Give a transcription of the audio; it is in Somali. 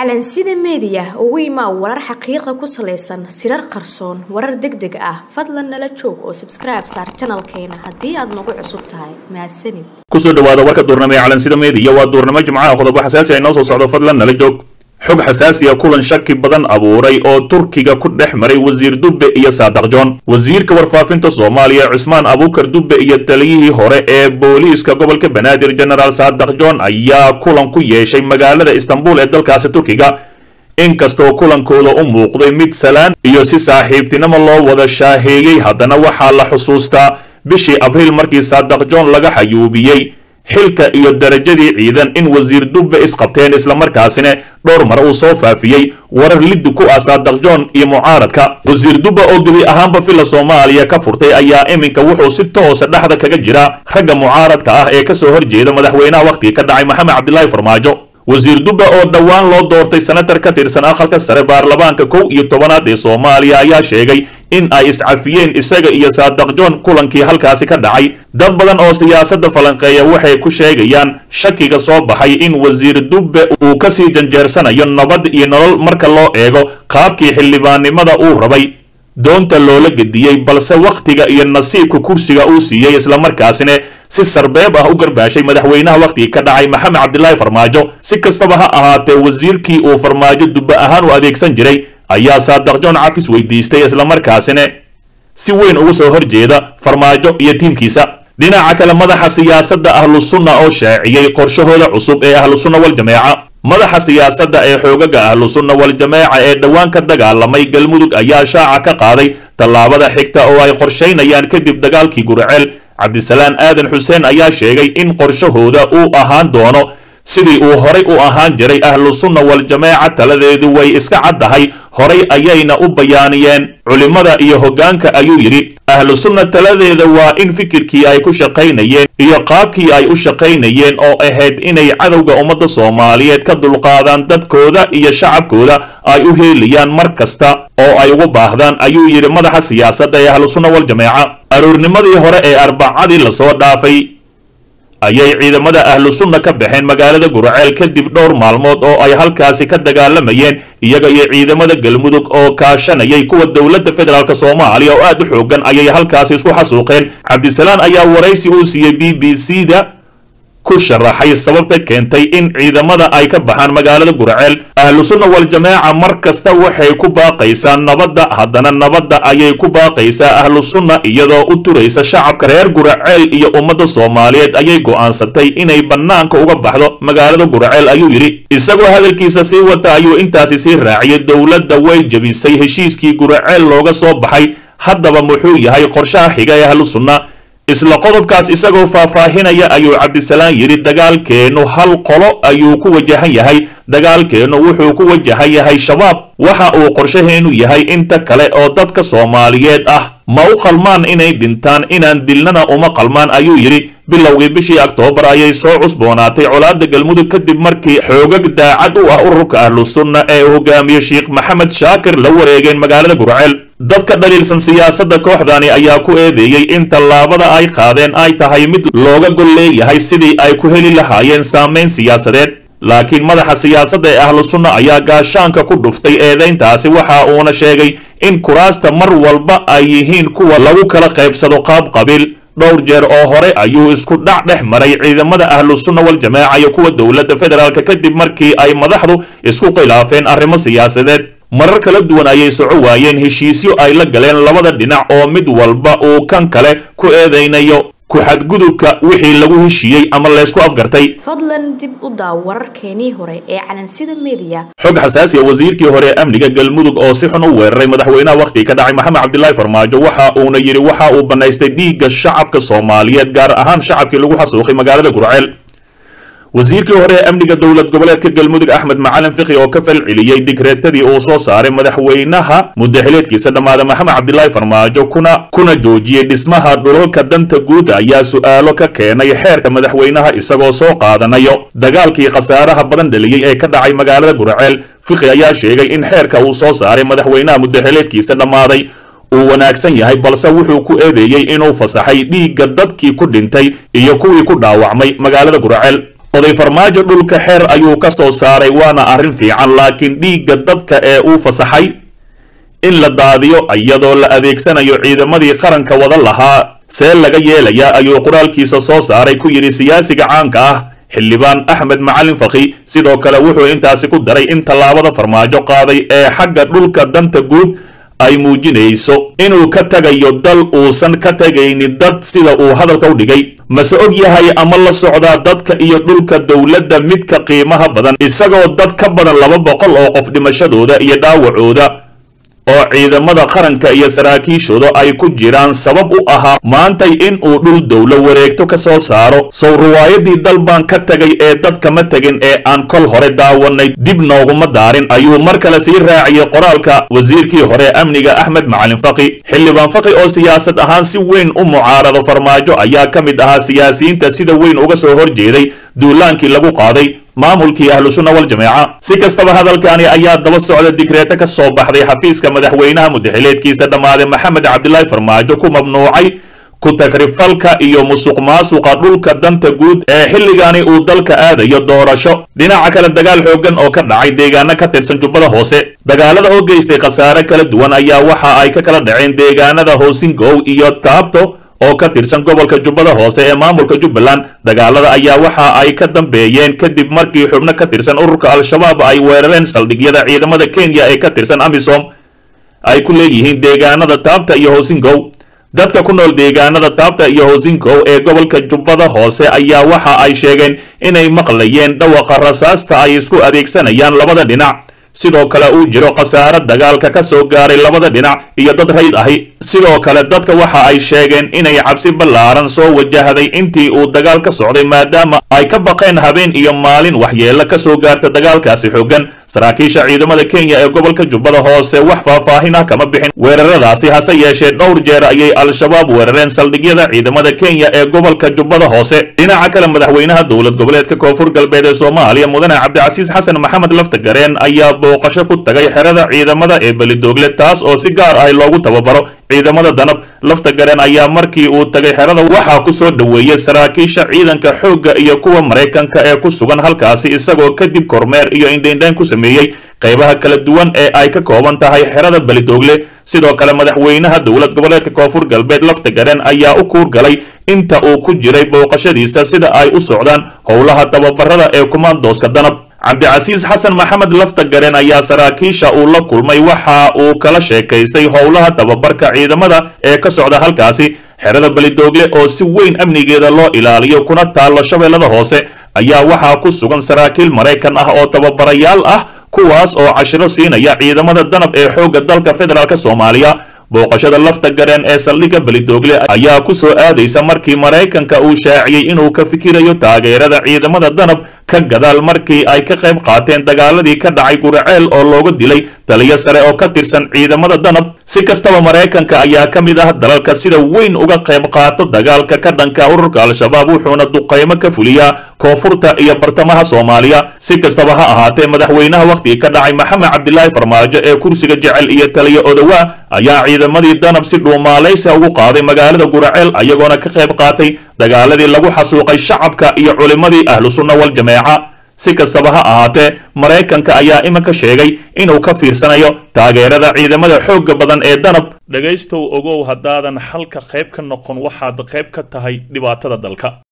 calansida meediya ugu imaa warar xaqiiqa ku salaysan sirar qarsoon warar deg deg ah fadlan nala joog oo sabskribe saar janalkeena haddii aad nagu cusub tahay mahadsanid kusoo dhawaada warka duurnimo ee calansida meediya waa duurnimo jimcaha qodobo xasaasi ay noo soo socdo fadlan nala joog xog xasaasiya kulan shaki badan abuuray oo turkiga ku dhex maray wasiir dubbe iyo saadaq john wasiirka warfaafinta soomaaliya cusmaan abuukar dubbe iyo taliyihii hore ee booliiska gobolka banaadir genaraal saadaq john ayaa kulan ku yeeshay magaalada istanbul ee dalkaasi turkiga inkastoo kulankooda u muuqday mid salaan iyo si saaxiibtinimo loo wada shaaheeyey haddana waxaa la xusuustaa bishii abriil markii saadaq john laga xayuubiyey xilka iyo darajadii ciidan in wasiir dubbe isqabteen islamarkaasina dhowr mar uu soo faafiyey warar liddi ku ah saadaq john iyo mucaaradka wasiir dubbe oo gebi ahaanba filla soomaaliya ka furtay ayaa iminka wuxuu si toosa dhexda kaga jira ragga mucaaradka ah ee kasoo horjeeda madaxweynaha wakhtiga ka dhacay maxamed cabdilaahi farmaajo wasiir dubbe oo dhowaan loo doortay senatar ka tirsan aqalka sare baarlamaanka kow iyo tobanaad ee soomaaliya ayaa sheegay in ay iscafiyeen isaga iyo saadaq john kulankii halkaasi ka dhacay dad badan oo siyaasadda falanqeeya waxay ku sheegayaan shakiga soo baxay in wasiir dubbe uu kasii janjeersanayo nabad iyo nolol marka loo eego qaabkii xildhibaannimada uu rabay doonta loola gediyey balse wakhtiga iyo nasiibka kursiga uu siiyey islamarkaasina si sarbeeb ah u garbaashay madaxweynaha wakhtigii ka dhacay maxamed cabdilaahi farmaajo si kastaba ha ahaatee wasiirkii uu farmaajo dubbe ahaan u adeegsan jiray ayaa saadaq john cafis weydiistay islamarkaasina si weyn ugu soo horjeeda farmaajo iyo tiimkiisa dhinaca kale madaxa siyaasadda ahlu sunna oo shaaciyey qorshahooda cusub ee ahlu sunna waljameeca madaxa siyaasadda ee xoogaga ahlu sunna waljameeca ee dhowaan ka dagaalamay galmudug ayaa shaaca ka qaaday tallaabada xigta oo ay qorshaynayaan kadib dagaalkii guriceel cabdisalaan aadan xuseen ayaa sheegay in qorshahooda uu ahaan doono sidii uu horay u ahaan jiray ahlu sunna waljameeca taladeedu way iska caddahay horay ayayna u bayaaniyeen culimmada iyo hoggaanka ayuu yidhi ahlu sunna taladeeda waa in fikirkii ay ku shaqaynayeen iyo qaabkii ay u shaqaynayeen oo ahayd inay cadowga ummadda soomaaliyeed ka dulqaadaan dadkooda iyo shacabkooda ay u heelayaan mar kasta oo ay ugu baahdaan ayuu yidhi madaxa siyaasadda ee ahlu sunna waljameeca aroornimadii hore ee arbacadii lasoo dhaafay ayay ciidamada ahlu sunna ka baxeen magaalada guraceel kadib dhowr maalmood oo ay halkaasi ka dagaalamayeen iyaga iyo ciidamada galmudug oo kaashanayay kuwa dowladda federaalk soomaaliya oo aad u xoogan ayay halkaasi isku xasuuqeen cabdisalaan ayaa waraysi uu siiyey b b c da ku sharaxay sababta keentay in ciidamada ay ka baxaan magaalada guraceel ahlu sunna waljameeca mar kasta waxay ku baaqaysaa nabadda haddana nabadda ayay ku baaqaysaa ahlu sunna iyadoo u turaysa shacabka reer guraceel iyo ummadda soomaaliyeed ayay go'aansatay inay bannaanka uga baxdo magaalada guraceel ayuu yidhi isagoo hadalkiisa sii wata ayuu intaasi sii raaciyay dowladda way jebisay heshiiskii guraceel looga soo baxay haddaba muxuu yahay qorshaha xiga ee ahlu sunna isla qodobkaas isagoo faahfaahinaya ayuu cabdisalaan yidhi dagaalkeennu hal qolo ayuu ku wajahan yahay dagaalkeennu wuxuu ku wajahan yahay shabaab waxa uu qorshaheennu yahay inta kale oo dadka soomaaliyeed ah ma u qalmaan inay dhintaan inaan dilnana uma qalmaan ayuu yidhi bilowgii bishii oktoobar ayay soo cusboonaatay colaadda galmudug kadib markii xoogag daacad u ah ururka ahlu sunna ee uu hogaamiye sheikh maxamed shaakir la wareegeen magaalada gurceel dadka dhaliilsan siyaasadda kooxdani ayaa ku eedeeyey in tallaabada ay qaadeen ay tahay mid looga gol leeyahay sidii ay ku heli lahaayeen saamayn siyaasadeed laakiin madaxa siyaasadda ee ahlu sunna ayaa gaashaanka ku dhuftay eedayntaasi waxa uuna sheegay in kuraasta mar walba ay yihiin kuwa lagu kala qaybsado qaab qabiil dhowr jeer oo hore ayuu isku dhac dhex maray ciidamada ahlu sunna waljameeca iyo kuwa dowladda federaalk kadib markii ay madaxdu isku khilaafeen arrimo siyaasadeed marar kala duwan ayay soco waayeen heshiisyo ay la galeen labada dhinac oo mid walba uu kan kale ku eedaynayo ku-xadgudubka wixii lagu heshiiyey ama laysku afgartay fadlan dib u daaw wararkeenii hore ee calansida meediya xog xasaasiya wasiirkii hore ee amniga galmudug oo si xun u weeraray madaxweynaha wakhtigii ka dhacay maxamed cabdilaahi farmaajo waxa uuna yidhi waxa uu bannaystay dhiigga shacabka soomaaliyeed gaar ahaan shacabkii lagu xasuuqay magaalada gurceel wasiirkii hore ee amniga dowlad goboleedka galmudug axmed macalin fikhi oo ka falceliyey digreetadii uu soo saaray madaxweynaha muddaxileedkiisa dhammaada maxamed cabdilaahi farmaajo kuna kuna joojiyey dhismaha dhulalka danta guud ayaa su'aalo ka keenay xeerka madaxweynaha isagoo soo qaadanayo dagaalkii khasaaraha badan dhaliyey ee ka dhacay magaalada gurceel fikhi ayaa sheegay in xeerka uu soo saaray madaxweynaha muddaxileedkiisa dhammaaday uu wanaagsan yahay balse wuxuu ku eedeeyey inuu fasaxay dhiigga dadkii ku dhintay iyo kuwii ku dhaawacmay magaalada gurceel oday farmaajo dhulka xeer ayuu ka soo saaray waana arrin fiican laakiin dhiigga dadka ee uu fasaxay in la daadiyo iyadoo la adeegsanayo ciidamadii qaranka wada lahaa see laga yeelayaa ayuu qoraalkiisa soo saaray ku yidhi siyaasiga caanka ah xildhibaan axmed macalin faki sidoo kale wuxuu intaasi ku daray in tallaabada farmaajo qaaday ee xagga dhulka danta guud ay muujinayso inuu ka tagayo dal uusan ka tegaynin dad sida uu hadalka u dhigay mase og yahay ama la socdaa dadka iyo dhulka dowladda midka qiimaha badan isagoo dad ka badan laba boqol oo qof dhimashadooda iyo dhaawacooda oo ciidamada qaranka iyo saraakiishooda ay ku jiraan sabab u ahaa maantay in uu dhul dowlo wareegto ka soo saaro sow riwaayadii dal baan ka tegay ee dadkama tegin ee aan kol hore daawanay dib nooguma daarin ayuu mar kale sii raaciyey qoraalka wasiirkii hore amniga axmed macalin faki xildhibaan faki oo siyaasad ahaan si weyn u mucaarado farmaajo ayaa ka mid ahaa siyaasiyiinta sida weyn uga soo horjeeday duulaankii lagu qaaday maamulkii ahlu sunna wal jameeca si kastaba hadalkani ayaa daba socda digreeto ka soo baxday xafiiska madaxweynaha mudaxileedkiisa dhammaaday maxamed cabdilaahi farmaajo ku mamnuucay ku tagrifalka iyo musuq maasuqa dhulka danta guud ee xilligani uu dalka aadayo doorasho dhinaca kale dagaal xooggan oo ka dhacay deegaano ka tirsan jubbada hoose dagaalada oo geystay khasaare kala duwan ayaa waxa ay ka kala dhaceen deegaanada hoosingow iyo taabto oo ka tirsan gobolka jubbada hoose ee maamulka jubbaland dagaalada ayaa waxa ay ka dambeeyeen kadib markii xubno ka tirsan ururka al-shabaab ay weerareen saldhigyada ciidamada kenya ee ka tirsan amisom ay ku leeyihiin deegaanada taabta iyo hoosingow dadka ku nool deegaanada taabta iyo hoosingow ee gobolka jubbada hoose ayaa waxa ay sheegeen inay maqlayeen dhawaqa rasaasta ay isku adeegsanayaan labada dhinac sidoo kale uu jiro khasaare dagaalka ka soo gaaray labada dhinac iyo dad rayd ahi sidoo kale dadka waxa ay sheegeen inay cabsi ballaaran soo wajahday intii uu dagaal ka socday maadaama ay ka baqeen habeen iyo maalin waxyeello ka soo gaarta dagaalkaasi xooggan saraakiisha ciidamada kenya ee gobolka jubbada hoose wax faahfaahin ah kama bixin weeraradaasi hase yeeshee dhowr jeer ayay al-shabaab weerareen saldhigyada ciidamada kenya ee gobolka jubbada hoose dhinaca kale madaxweynaha dowlad goboleedka koonfur galbeed ee soomaaliya mudane cabdicasiis xasan maxamed laftagareen ayaa booqasho ku tagay xerada ciidamada ee belidoogle taas oo si gaar ah loogu tababaro ciidamada danab lafta gareen ayaa markii uu tagay xerada waxaa ku soo dhoweeyey saraakiisha ciidanka xoogga iyo kuwa maraykanka ee ku sugan halkaasi isagoo kadib kormeer iyo indhaindhayn ku sameeyey qaybaha kala duwan ee ay ka kooban tahay xerada belidoogle sidoo kale madaxweynaha dowlad goboleedka koonfur galbeed lafta gareen ayaa u kuurgalay inta uu ku jiray booqashadiisa sida ay u socdaan howlaha tababarada ee kumaandooska danab cabdicasiis xasan maxamed lafta gareen ayaa saraakiisha uu la kulmay waxa uu kala sheekaystay howlaha tababarka ciidamada ee ka socda halkaasi xerada belidoogle oo si weyn amnigeeda loo ilaaliyo kuna taallo shabeellada hoose ayaa waxaa ku sugan saraakiil maraykan ah oo tababarayaal ah kuwaas oo cashiro siinaya ciidamada danab ee xoogga dalka federaalk soomaaliya booqashada lafta gareen ee saldhigga belidoogle ayaa ku soo aadaysa markii maraykanka uu shaaciyey inuu ka fikirayo taageerada ciidamada danab ka gadaal markii ay ka qayb qaateen dagaaladii ka dhacay guraceel oo looga dilay taliyo sare oo ka tirsan ciidamada danab si kastaba maraykanka ayaa ka mid ah dalalka sida weyn uga qayb qaato dagaalka ka dhanka ururka al-shabaab wuxuuna duqaymo ka fuliyaa koonfurta iyo bartamaha soomaaliya si kastaba ha ahaatee madaxweynaha wakhtigii ka dhacay maxamed cabdilaahi farmaajo ee kursiga jecel iyo taliyo odowaa ayaa ciidamadii danab si dhuumaalaysa ugu qaaday magaalada guraceel ayagoona ka qayb qaatay dagaaladii lagu xasuuqay shacabka iyo culimmadii ahlu sunna wal jameeca si kastaba ha ahaatee maraykanka ayaa iminka sheegay inuu ka fiirsanayo taageerada ciidamada xoogga badan ee danab dhegaystow ogow haddaadan xalka qayb ka noqon waxaad qayb ka tahay dhibaatada dalka